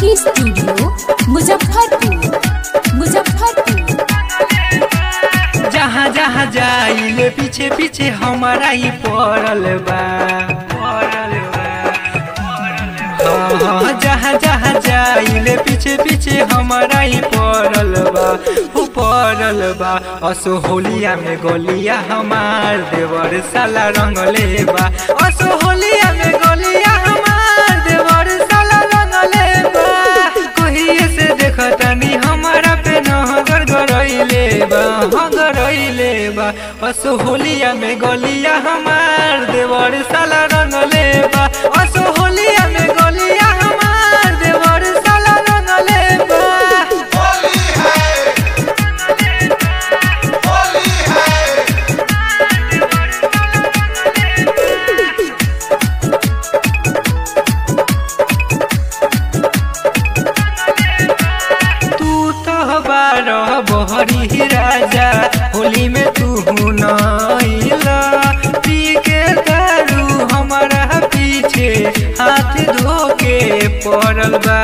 recording studio Muzaffarpur Muzaffarpur जहाँ जहाँ जाइले पीछे पीछे हमारा ही पड़ल बा पड़ल बा हाँ, हाँ, जहाँ जहाँ जाइले पीछे पीछे हमारा ही पड़ल बा हो पड़ल बा असो होलिया में गोलिया हमार देवर साला रंगले बा असो होलिया में गोलिया हमार देवर साला रंगले बा कहिए से देखतनी हमारा पे नहगर गरइले बा हाँ गरइले बा असो होलिया में गोलिया हमार देवर साला रंगले बा असो होलिया में गोलिया हमार देवर साला रंगले बा होली है होली है तू तो बारह बहरी राजा होली में तू नइला पी के दारू हमारा पीछे हाथ धो के पड़ल बा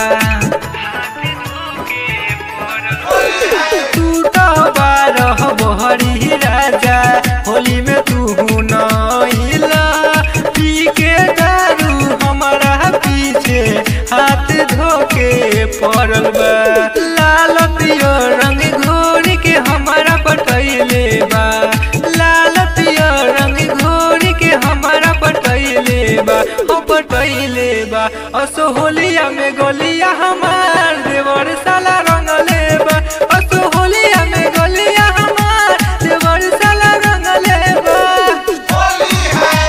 तू तो बारह बहरी राजा होली में तू नइला पी के दारू हमारा पीछे हाथ धो के पड़ल बा लाल पियो रंग घोर के हमारा पटैले बा लाल पियो रंग घोर के हमारा पटैले बा हो पटैले बा असो होलिया में गोलिया हमार देवर साला रंगले बा असो होलिया में गोलिया हमार देवर साला रंगले बा होली है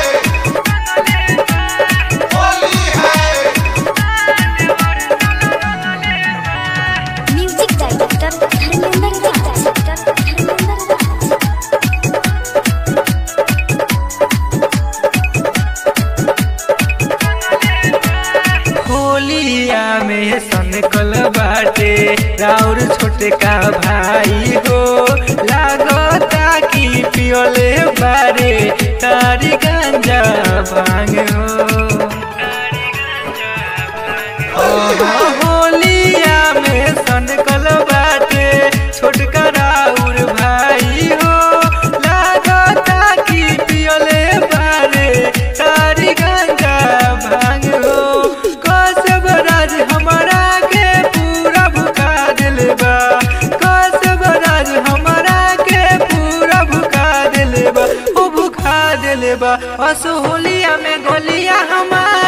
होली है म्यूजिक डायरेक्टर धर्मेंद्र राज धर्मेंद्र राज होलिया में सनकल बाटे राउर छोटे का भाई हो लागता कि पियोले बारे तारी गंजा भांग हो ओहो, होलिया में सनकल बाटे छोटका राउर भाई हो लागता कि पियोले बारे तारी गंगा भांग हो कसब राज हमारा के पूरा भुका दिल बा कसब राज हमारा के पूरा भुका दिल बा ओ भुका दिल बा असो होलिया में गोलिया हमार